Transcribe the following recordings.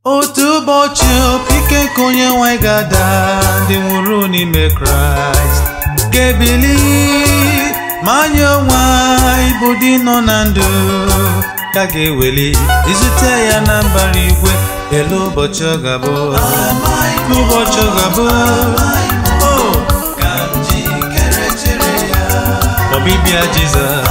otu ụbọchị ike nke onye nwanyị ga-ada ndị nwụrụ n'ime kraịst ga-ebili ma anyị onwe anyị bụ dị nọ na ndụ ka ga-eweli izute ya na mbara igwe elu ụbọchị ọ ga-abụ ụbọchị ọ ga-abụ o ka m jikere chere ya ọbịbịa jizọs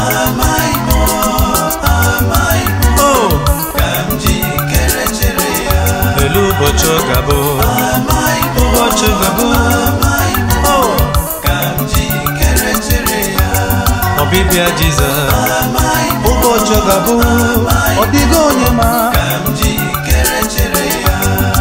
o ka m jikere chere ya elu ụbọchị ọ ga-abụ ụbọchị ọ ga-abụ o ka m jikere chere ya ọbịbịa jizọs ụbọchị ọ ga-abụ ọ dịghị onye ma ka m jikere chere ya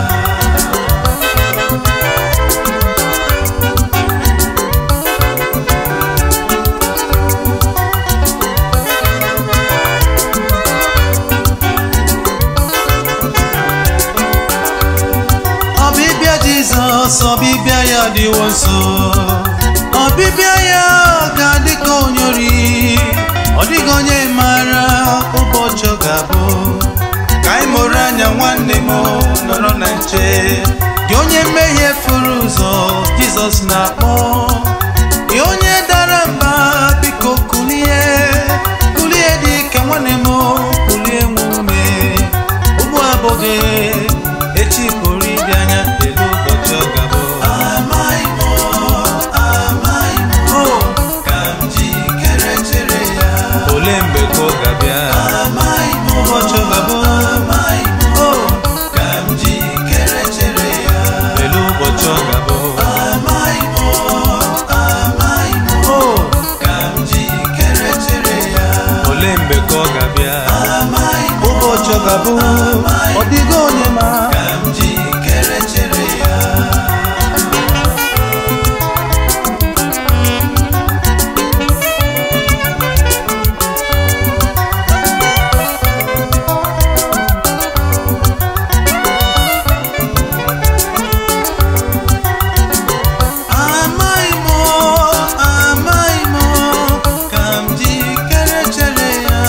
ọbịbịa jizọs ọbịbịa ya dịwo nso ọbịbịa ya ga-adị ka onye ori ọ dịghị onye maara ụbọchị ọ ga-abụ ka anyị mụrụ anya nwanne m nọrọ na nche gị onye mmehie furu ụzọ jizọs na-akpọ gị onye dara mba biko kulie kulie dị ka nwanne m kulie nwe ume ugbu abụghị echi pụrụ ịbịa anya elu ụbọchị ọ ga-abụ amaghị m amaghị m o ka m jikere chere ya ole mgbe ka ọ ga-abịa amaghị m ụbọchị ọ ga-abụ amaghị m o ka m jikere chere ya elu ụbọchị ọ ga-abụ amaghị m amaghị m o ka m jikere chere ya ole mgbe ka ọ ga-abịa amaghị m ụbọchị ọ ga-abụ ọ dịghị onye ma ka m jikere chere ya amaghị m amaghị m ka m jikere chere ya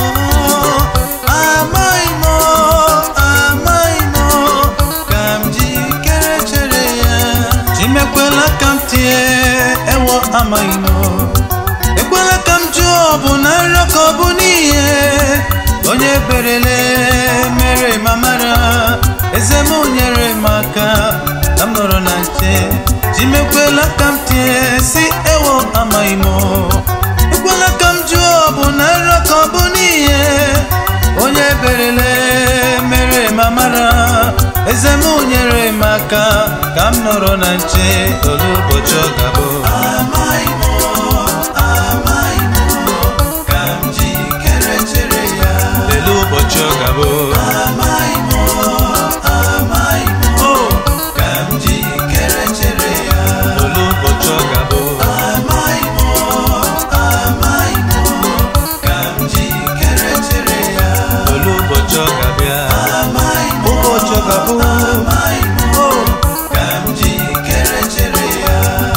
amaghị m amaghị m ka m jikere chere ya chimekwela ka m tie ewo amaghị m ekwela ka m jụọ ọ bụ na nrọ ka ọ bụ n'ihe onye berele mere ma mara eze m nyere m aka ka m nọrọ na nche chimekwela ka m tie si ewo amaghị m ekwela ka m jụọ ọ bụ na nrọ ka ọ bụ n'ihe onye berele mere ma mara eze m nyere m aka ka m nọrọ na nche olu ụbọchị ọ ga-abụ amaghị m amaghị m ka m jikere chere ya elu ụbọchị ọ ga-abụ amaghị m amaghị m o ka m jikere chere ya olu ụbọchị ọ ga-abụ amaghị m amaghị m ka m jikere chere ya olu ụbọchị ọ ga-abịa amaghị m ụbọchị ọ ga-abụ amaghị m o ka m jikere chere ya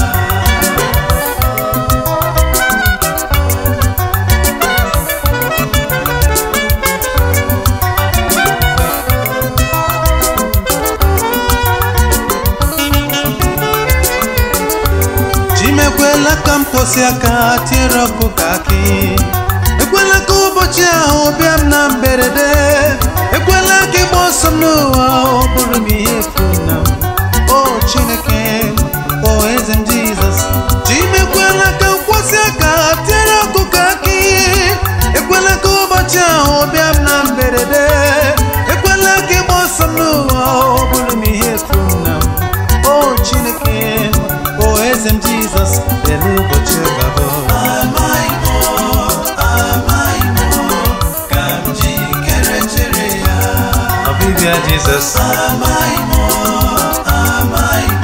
chimekwela ka m kwụsị aka tiere ọkụ ka akị ekwela ka ụbọchị ahụ bịa m na mberede ekwela ka ịgba ọsọ m n'ụwa ọ bụrụ m ihe efu na m o chineke o eze m jizọs chimekwela ka m kwụsị aka tiere ọkụ ka akị ekwela ka ụbọchị ahụ bịa m na mberede ekwela ka ịgba ọsọ m n'ụwa ọ bụrụ m ihe efu na m o chineke o eze m jizọs elu ụbọchị gabụ amaghị m amaghị m ka m jikere chere ya ọbịbịa jizọs amaghị m amaghị m